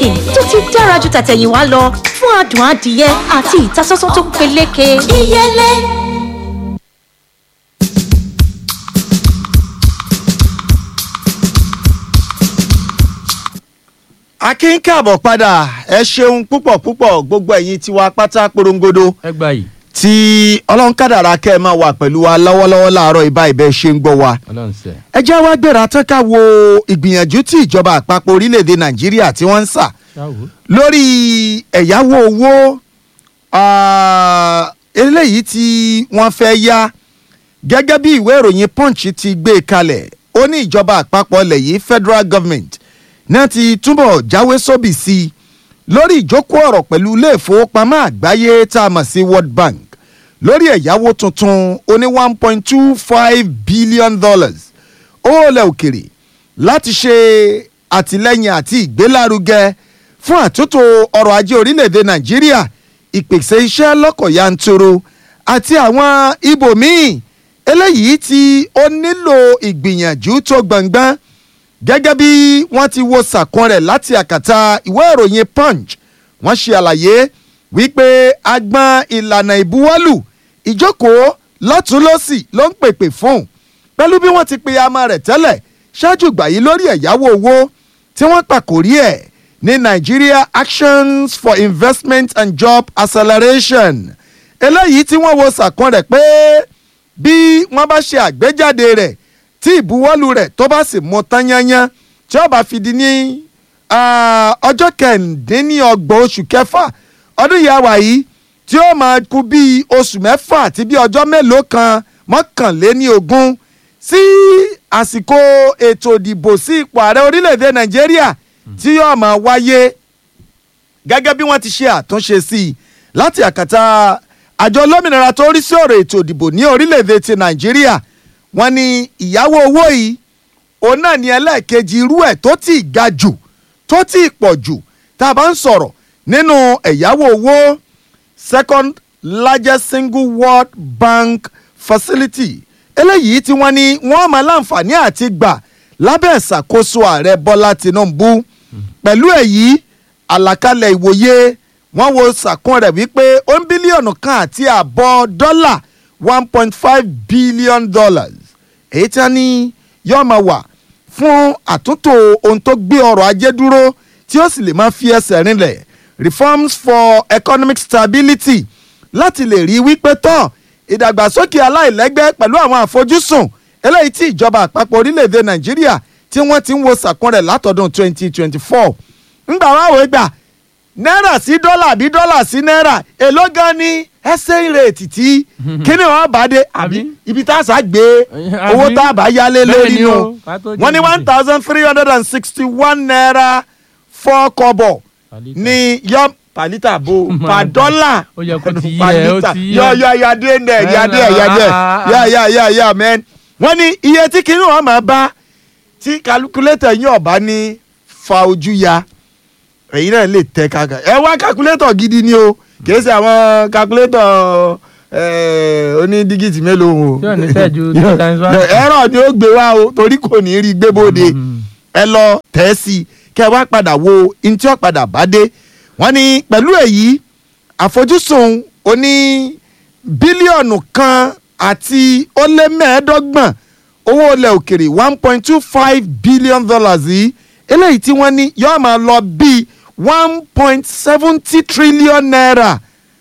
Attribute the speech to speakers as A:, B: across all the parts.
A: chicken tó ti dára ju tàtẹ̀yìnwá lọ fún adùn adìyẹ àti ìtasọ́sọ́ tó peléke. ìyẹlẹ.
B: akin káàbọ̀ padà ẹ ṣeun púpọ̀ púpọ̀ gbogbo ẹ̀yin tiwa pátá porongodo
C: ẹ gbà yìí
B: tí ọlọ́run kádàrá kẹ́ ẹ máa wà pẹ̀lú wa lọ́wọ́lọ́wọ́ láàárọ̀ ìbá ìbẹ́ ṣe ń gbọ́ wa.
C: ọlọ́run sẹ.
B: ẹ já wá gbéra tán ká wo ìgbìyànjú tí ìjọba àpapọ̀ orílẹ̀-èdè nàìjíríà tí wọ́n ń sà
C: ṣáwó.
B: lórí ẹ̀yáwó owó ah, eléyìí tí wọ́n fẹ́ yá gẹ́gẹ́ bí ìwé ìròyìn punch ti gbé kalẹ̀ ó ní ìjọba àpapọ̀ ilẹ̀ yìí federal government náà ti túbọ̀ jáwé sóbì sí i lórí ìjókòó ọ̀rọ̀ pẹ̀lú ilé ìfowópamọ́ àgbáyé tá a mọ̀ sí world bank lórí ẹ̀yáwó tuntun ó ní one point two five billion dollars owó ilẹ̀ òkèrè láti ṣe àtìlẹ́yìn àti ìgbélárugẹ fún àtúntò ọrọ̀ ajé orílẹ̀-èdè nàìjíríà ìpèsè iṣẹ́ lọ́kọ̀ yanturu àti àwọn ibòmíì eléyìí tí ó nílò ìgbìyànjú tó gbọ̀ngbọ́n gẹ́gẹ́ bí wọ́n ti wo sàkún rẹ̀ láti àkàtà ìwé ìròyìn punch wọ́n ṣe àlàyé wípé agbọn ìlànà ìbuwọ́lù ìjókòó lọ́tùnlọ́sì ló ń pèpè fún pẹ̀lú bí wọ́n ti pe ama rẹ̀ tẹ́lẹ̀ ṣáájú ìgbà yìí lórí ẹ̀yáwó owó tí wọ́n pàkórí ẹ̀ ní Nigeria Actions for Investment and Job Acceleration eléyìí tí wọ́n wo sàkún rẹ̀ pé bí wọ́n bá ṣe àgbéjáde rẹ̀ tí ìbuwọ́lù rẹ̀ tó bá sì mú tán yányán tí ó bá fi di ní ah, ọjọ́ kẹ̀ǹdínlọ́gbọ̀n oṣù kẹfà ọdún yìí àwà yìí tí ó máa kú bíi oṣù mẹ́fà àti bíi ọjọ́ mélòó kan mọ́kànléní ogún sí àsìkò ètò ìdìbò sí ipò ààrẹ orílẹ̀-èdè nàìjíríà tí yóò máa wáyé gẹ́gẹ́ bí wọ́n ti ṣe àtúnṣe sí i láti àkàtà àjọ olómìnira tó rí sí ọ̀rọ̀ ètò ìdìbò ní orílẹ̀-èdè ti nàìjíríà wọ́n ní ìyáwó owó yìí òun náà ní ẹlẹ́ẹ̀kejì irú ẹ̀ tó ti ga jù tó ti pọ̀ jù tá a bá ń sọ̀rọ̀ nínú ẹ̀yáwó owó second largest single world bank facility eléyìí tí wọ́n ní wọ́n máa láǹfààní àti gbà lábẹ́ ìṣàkóso ààrẹ bọ́lá tinubu pẹ̀lú èyí àlàkalẹ̀ ìwòye wọ́n wo sàkún rẹ̀ wípé ó ń bílíọ̀nù kan àti àbọ̀ dọ́là one point five billion dollars èyí tí wọ́n ní yóò máa wà fún àtúntò ohun tó gbé ọrọ̀ ajé dúró tí ó sì lè máa fi ẹsẹ̀ rinlẹ̀ reforms for economic stability láti lè rí wípé tán ìdàgbàsókè aláìlẹ́gbẹ́ pẹ̀lú àwọn àfojúsùn eléyìí tí ìjọba àpapọ̀ orílẹ̀-èdè nàìjíríà tí wọ́n ti ń wo sàkún rẹ̀ látọdún 2024 ńgbà wá wò ó gbà náírà sí dọ́là àbí dọ́là sí náírà èló gan ni ẹsẹ̀ ìrètí tí kíni wọn bá dé àbí ibi tá a sá gbé owó tá a bá yálé lórí
C: Bẹ́ẹ̀ ni
B: nù
C: o, ká tó
B: wọ́n ní
C: jẹ
B: one thousand three hundred and sixty one naira four kọ́bọ̀
C: Pàlítà.
B: ní yọ pàlítà bò
C: Máa
B: pa
C: dà.
B: dọ́là
C: Ó yẹ kó ti yé ẹ, ó
B: pàlítà
C: ti yé
B: yọ
C: ẹ.
B: yọ yọ adé ndẹ yadé yadé yà yà yà yà mẹ́n wọ́n ní iye tí kìnìún wọn máa bá tí calculator yín ọ̀bá ní fa ojú ya èyí náà lè tẹ kàkà ẹ wá calculator gidi ni o kì í ṣe àwọn calculator eh, oní dígìtì mélòó o
C: Tí ò ní tẹ̀ ju two times one.
B: ẹ̀rọ ni ó gbé wá o torí kò ní rí gbé bóde ẹ lọ tẹ̀ ẹ́ sí i kẹ́ ẹ wá padà wo ohun tí ó padà bá dé wọ́n ní pẹ̀lú èyí àfojúsùn oní bílíọ̀nù kan àti ó lé mẹ́ẹ̀ẹ́dọ́gbọ̀n owó ilẹ̀ òkèrè one point two five billion dollars yìí eléyìí tí wọ́n ní yóò máa lọ bíi one point seventy trillion naira.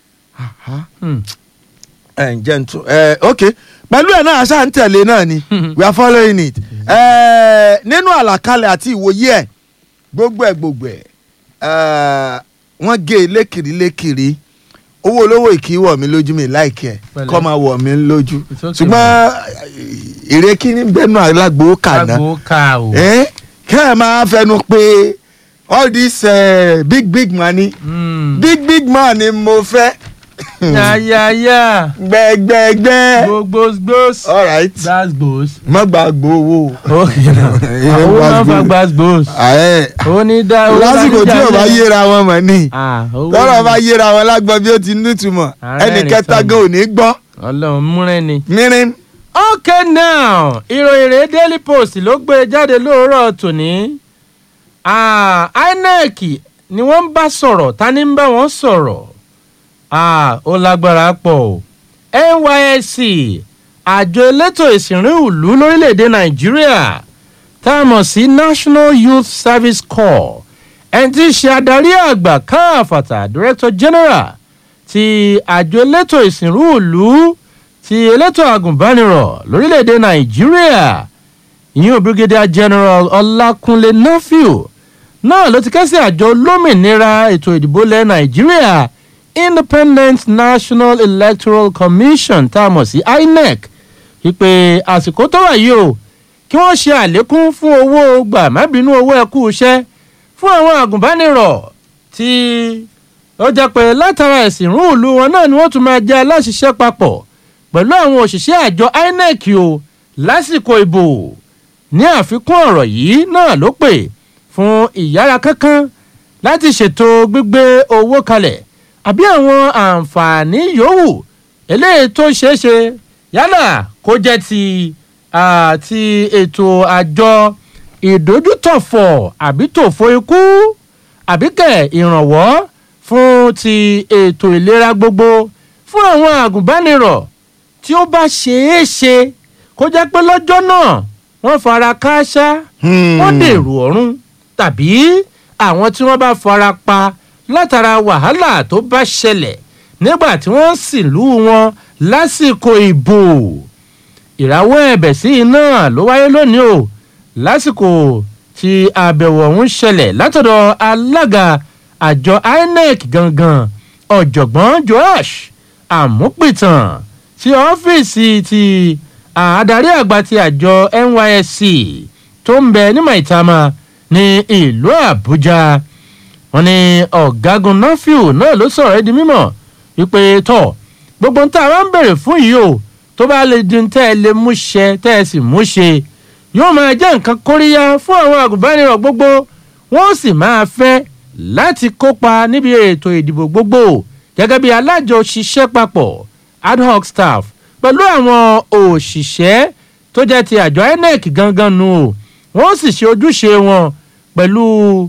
C: Hmm.
B: ẹ ǹjẹ́ n tún ẹ ok pẹ̀lú ẹ̀ náà aṣáà ń tẹ̀lé náà ni we are following it ẹ nínú àlàkalẹ̀ àti ìwòye ẹ̀ gbogbo ẹ̀ gbogbo ẹ̀ ẹ wọ́n gé e lékiri lékiri owó olówó ìkí wọ̀ mí lójú mi láìkí ẹ̀
C: Pẹ̀lẹ́.
B: kọ́ máa wọ̀ mí lójú
C: It's okay,
B: ṣùgbọ́n èrè kíní gbẹ́nu alágbó kàná
C: Agbo ká o.
B: ẹ kẹ́ ẹ̀ máa fẹnu pé all this uh, big big money
C: Hmm.
B: big big man ni mo fẹ́
C: Yáyáyá.
B: gbẹgbẹgbẹ
C: Gbogbo gbòs.
B: all right
C: Gbàs gbòs.
B: má gbàgbó owó.
C: Okay now. Owó máa ń fa gbàs gbòs.
B: Ààrẹ,
C: Ó ní dá owó
B: lásìkò tí
C: dájú
B: ò bá
C: jáde.
B: yéra wọn mọ̀ ní
C: Ah, owó
B: tọ́rọ̀
C: ni.
B: bá yéra wọn lágbọ́n bí ó ti nítumọ̀
C: Ààrẹ
B: ẹnì
C: rẹ̀
B: kẹta
C: sọnù.
B: gan ò ní gbọ́
C: Ọlọ́run múrẹ́ ni.
B: mírín.
C: okay now ìròyìn rèé daily post ló gbé jáde lóòrọ̀ tòní Ah, inec ni wọ́n ń bá sọ̀rọ̀ ta ni ń bá wọn sọ̀rọ̀ ah ó lágbára pọ̀ o nysc àjọ elétò ìsìnrín ìlú lórílẹ̀‐èdè nàìjíríà tá a mọ̀ sí national youth service corps ẹni tí í ṣe adarí àgbà káàfàtà director general ti àjọ elétò ìsìnrú ìlú ti elétò àgùnbánirọ̀ lórílẹ̀‐èdè nàìjíríà ìyún brigadier general ọlákúnlé nafiu náà ló ti kẹ́sì àjọ olómìnira ètò ìdìbò ilẹ̀ nàìjíríà independent national electoral commission tá a mọ̀ sí inec wípé àsìkò tó wà yìí o kí wọ́n ṣe àlékún fún owó gbà má bínú owó ẹ̀kú iṣẹ́ fún àwọn àgùnbánirọ̀ tí ó jẹ́ pé látara ẹ̀sìn rún ìlú wọn náà ni wọ́n tún máa jẹ́ aláṣiṣẹ́ papọ̀ pẹ̀lú àwọn òṣìṣẹ́ àjọ inec o lásìkò ìbò ní àfikún ọ̀rọ̀ yìí náà ló pè fún ìyára kankan láti ṣètò gbígbé owó kalẹ̀ àbí àwọn àǹfààní yòówù eléyìí tó ṣeé ṣe yálà kó jẹ́ ti àti ètò àjọ ìdójútòfò àbí tòfò ikú àbí kẹ̀ ìrànwọ́ fún ti ètò ìlera gbogbo fún àwọn àgùnbánirọ̀ tí ó bá ṣeé ṣe kó jẹ́ pé lọ́jọ́ náà wọ́n fara kááṣá wọ́n dèrò ọ̀run tàbí àwọn tí wọ́n bá fara pa látara wàhálà tó bá ṣẹlẹ̀ nígbà tí wọ́n sì lù wọn lásìkò ìbò ìrawọ́ ẹ̀bẹ̀ sí iná ló wáyé lónìí o lásìkò tí àbẹ̀wò ọ̀hún ṣẹlẹ̀ látọ̀dọ̀ alága àjọ inec gangan ọ̀jọ̀gbọ́n joash àmúpìtàn tí ọ́fíìsì ti adarí àgbà ti àjọ nysc tó ń bẹ ní maitama ní ìlú àbújá wọn ni ọ̀gágun nafiu náà ló sọ̀rọ̀ ẹ́ di mímọ̀ wípé tọ̀ gbogbo nta wa ń bèrè fún yìí o tó bá lè di tẹ́ ẹ lè mú ṣe tẹ́ ẹ sì mú ṣe yóò máa jẹ́ nǹkan kóríyá fún àwọn àgùnbánirọ̀ gbogbo wọ́n sì máa fẹ́ láti kópa níbi ètò ìdìbò gbogbo gẹ́gẹ́ bí alájọṣiṣẹ́ papọ̀ ad hoc staff pẹ̀lú àwọn òṣìṣẹ́ tó jẹ́ ti àjọ inec gangan nu o wọ́n sì ṣe ojúṣe wọn pẹ̀lú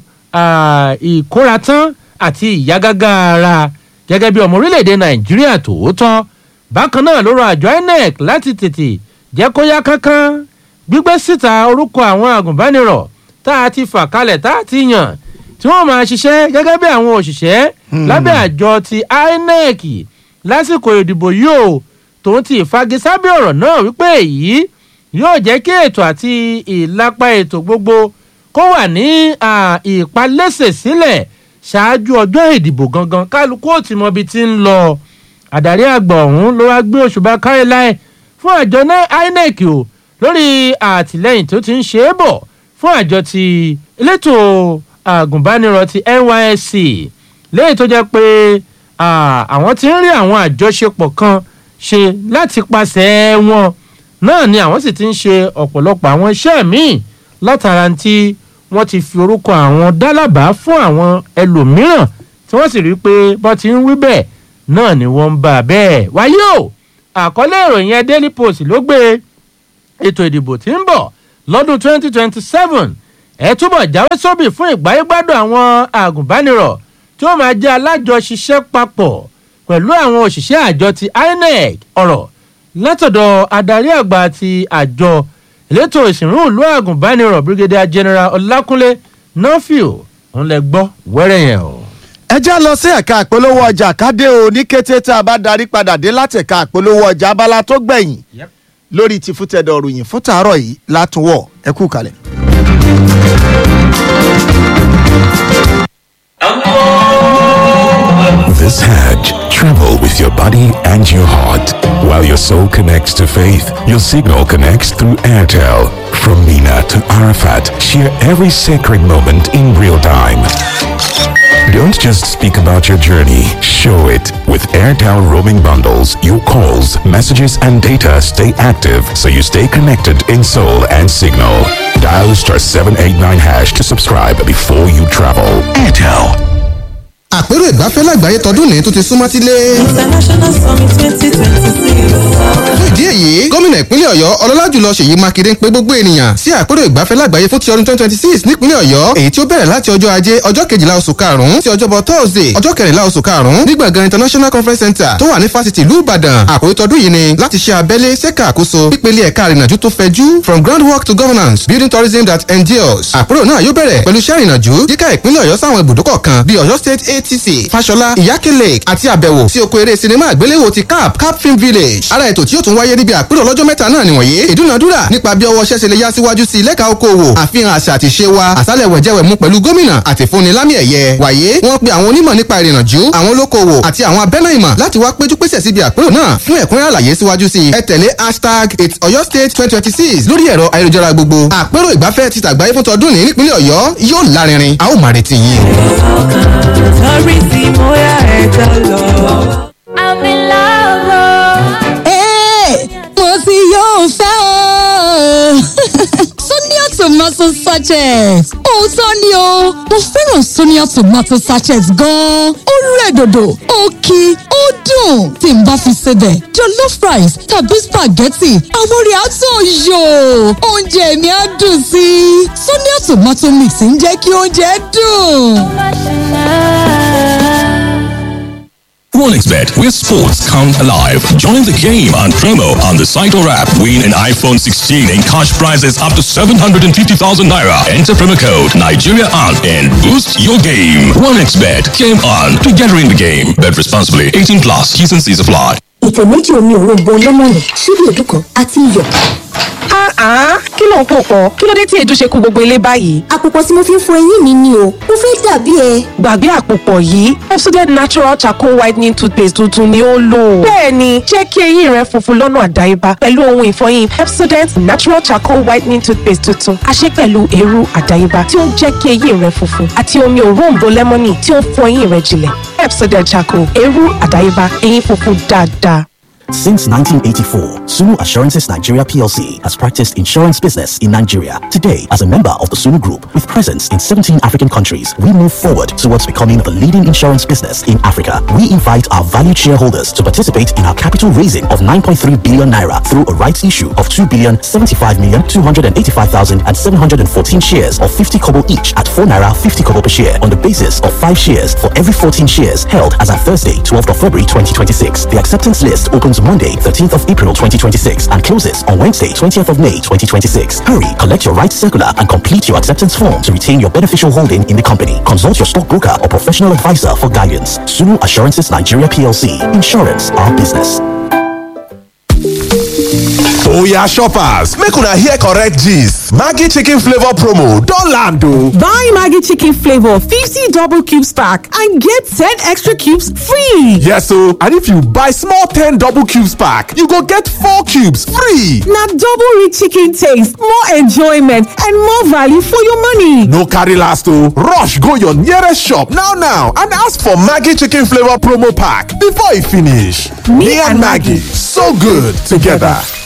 C: ìkóratán àti ìyágágá ara gẹ́gẹ́ bí ọmọ orílẹ̀-èdè nàìjíríà tòótọ́ bákan náà ló rọ àjọ inec láti tètè jẹ́ kó yá kánkán gbígbé síta orúkọ àwọn àgùnbánirọ̀ tá a ti fà kalẹ̀ tá a ti yàn tí wọ́n máa ṣiṣẹ́ gẹ́gẹ́ bí àwọn òṣìṣẹ́ lábẹ́ àjọ ti inec lásìkò ìdìbò yìí o tòun ti ìfagisábẹ́ ọ̀rọ̀ náà wípé èyí yóò jẹ́ kí ètò àti ìlápá ètò gbogbo kó wà ní ìpalẹ́sẹ̀ sílẹ̀ ṣáájú ọjọ́ ìdìbò gangan kálukú ò tí mọ ibi tí ń lọ àdarí àgbà ọ̀hún ló wá gbé òṣùbà kárí láì fún àjọ inec o lórí àtìlẹyìn tó ti ń ṣe é bọ̀ fún àjọ ti elétò àgùnbánirọ̀ ti nysc léyìí tó jẹ́ pé àwọn ti ń rí àwọn àjọṣepọ̀ kan ṣe láti pàṣẹ wọn náà ni àwọn sì ti ń ṣe ọ̀pọ̀lọpọ̀ àwọn iṣẹ́ míì látara tí wọ́n ti fi orúkọ àwọn dálábàá fún àwọn ẹlòmíràn tí wọ́n sì rí i pé bọ́ ti ń wí bẹ́ẹ̀ náà ni wọ́n ń bá a bẹ́ẹ̀. wáyé o àkọlé ìròyìn ẹ daily post ló gbé ètò ìdìbò tí ń bọ̀ lọ́dún 2027 ẹ túbọ̀ jáwé sóbì fún ìgbáyégbádùn àwọn àgùnbánirọ̀ tí ó máa jẹ́ alájọṣiṣẹ́ papọ̀ pẹ̀lú àwọn òṣìṣẹ́ àjọ ti inec ọ̀rọ̀ látọ̀dọ̀ adarí àgbà ti àjọ elétò ìsìnrú ìlú àgùnbánirọ̀ brigadier general ọlákúnlé nọ́fìl ń lẹ gbọ́ wẹ́rẹ́ yẹn o.
B: ẹ já lọ sí ẹ̀ka àpolówó ọjà kádé o ní kété tá a bá darí padà dé láti ẹ̀ka àpolówó ọjà abala tó gbẹ̀yìn lórí ti fútẹ̀dọ̀ ròyìn fún tàárọ̀ yìí látúwọ̀ ẹ kú kalẹ̀.
D: This Hajj, travel with your body and your heart. While your soul connects to faith, your signal connects through Airtel. From Mina to Arafat, share every sacred moment in real time. Don't just speak about your journey, show it. With Airtel roaming bundles, your calls, messages, and data stay active so you stay connected in soul and signal. Dial star 789 hash to subscribe before you travel. Airtel.
E: àpérò ìbá ìgbafẹ́ lágbàáyé tọdún ní tó ti súnmọ́ sílé.
F: International Summit twenty twenty six.
E: fún ìdí èyí gómìnà ìpínlẹ̀ ọ̀yọ́ ọlọ́lá jùlọ ṣèyí mákindé ń pe gbogbo ènìyàn sí àpérò ìgbafẹ́ lágbàáyé fún ti ọdún twenty twenty six nípínlẹ̀ ọ̀yọ́ èyí tí ó bẹ̀rẹ̀ láti ọjọ́ ajé ọjọ́ kejìlá oṣù karùn-ún sí ọjọ́bọ̀ thursday ọjọ́ kẹrìnlá oṣù karùn-ún ní gbọ̀ngàn international conference center tó wà ní fásitì ìlú ìbàdàn àkòrí tọdún yìí ni láti ṣe abẹ́lé ṣẹ́ka àkóso pípele ẹ̀ka àrìnàjò tó fẹ̀jú from groundwork to governance building tourism that endures àpérò náà yóò bẹ̀rẹ̀ pẹ̀lú iṣẹ́ ìrìnàjò yíká ìpínlẹ̀ ọ̀yọ́ sáwọn ibùdókọ̀ kan bíi ọ̀yọ́ state atc fàṣọlá ìyáké lake àti àbẹ̀wò sí oko eré sinimá àgbéléwò ti cap cap film village ara ètò tí yóò tún wáyé níbi àpérò lọ́jọ́ mẹ́ta náà nìwọ̀nyí ìdúnadúrà nípa bí ọwọ́ ṣẹ́ṣe lè yá síwájú sí lẹ́ka okòwò àfihàn àṣà àti ṣe wa àsálẹ̀ wẹ̀jẹ̀wẹ̀mú pẹ̀lú gómìnà àti fúnni lámì ẹ̀yẹ wàyé wọ́n pe àwọn onímọ̀ nípa ìrìnàjò àwọn olókoòwò àti àwọn abẹ́nà ìmọ̀ láti wá péjú pésẹ̀ síbi àpérò náà fún ẹ̀kúnrẹ́ àlàyé síwájú sí ẹ tẹ̀lé hashtag it's ọ̀yọ́ state twenty twenty six lórí ẹ̀rọ ayélujára gbogbo àpérò ìgbafẹ́ ti tàgbáyé fún tọdún ní nípínlẹ̀ ọ̀yọ́ yóò lárinrin a ó máa retí yín.
F: Torí tí mo yá ẹ̀ka lọ.
G: I'm in love.
H: Hey, mo ti yóò fẹ́ o. Sonia tomato sachet. Òótọ́ ni o, mo fẹ́ràn Sonia tomato sachet gan-an. Ó rẹ̀ dòdò, ó kí, ó dùn. Tí n bá fi sebẹ̀, jollof rice tàbí spaghetti, àwọn orí àtọ̀ yò. Oúnjẹ mi á dùn sí i. Sonia tomato mix ń jẹ́ kí oúnjẹ dùn.
I: OneXBet, where sports come alive. Join the game on promo on the site or app. Win an iPhone 16 and cash prizes up to 750,000 naira. Enter promo code Nigeria on and boost your game. OneXBet, game on. Together in the game. Bet responsibly. 18 plus. T's and C's apply.
A: ìtẹ̀ méjì omi òrombo lẹ́mọ̀nì ṣíbí èédú kan àti iyọ̀.
J: kí ló ń pò pọ̀ kí ló dé tí èédú ṣe kú gbogbo ilé báyìí.
A: àpòpọ̀ tí mo fi ń fọ eyín mi ni o mo fẹ́ dàbí ẹ.
J: gbàgbé àpòpọ̀ yìí Pepsodent natural charcoal whitening toothpaste tuntun ni ó lò. bẹ́ẹ̀ni jẹ́ kí eyín rẹ funfun lọ́nà àdáyébá pẹ̀lú ohun ìfọyín Pepsodent natural charcoal whitening toothpaste tuntun a ṣe pẹ̀lú eérú àdáyébá tí ó ń jẹ́ kí eyín rẹ funfun àti omi òróǹbó lẹ́mọ́nì tí ó ń fọ eyín rẹ jinlẹ̀ Pepsodent charcoal eérú àdáyébá eyín funfun dáadáa.
K: Since 1984, Sunu Assurances Nigeria PLC has practiced insurance business in Nigeria. Today, as a member of the Sunu Group with presence in 17 African countries, we move forward towards becoming the leading insurance business in Africa. We invite our valued shareholders to participate in our capital raising of 9.3 billion naira through a rights issue of 2 billion 75 million 285,000 and 714 shares of 50 kobo each at 4 naira 50 kobo per share on the basis of 5 shares for every 14 shares held as at Thursday, 12th of February 2026. The acceptance list opens Monday, 13th of April 2026 and closes on Wednesday, 20th of May 2026. Hurry, collect your rights circular and complete your acceptance form to retain your beneficial holding in the company. Consult your stockbroker or professional advisor for guidance. Sunu Assurances Nigeria PLC. Insurance, our business.
L: oya shoppers make una hear correct gist maggi chicken flavour promo don land o.
M: Buy Maggie Chicken Flavor 50 double cubes pack and get 10 extra cubes free.
L: yes o and if you buy small ten double cubes pack you go get four cubes free.
M: Now double rich chicken taste, more enjoyment, and more value for your money.
L: no carry last o rush go your nearest shop now now and ask for maggi chicken flavour promo pack before e finish. me and maggi so good together.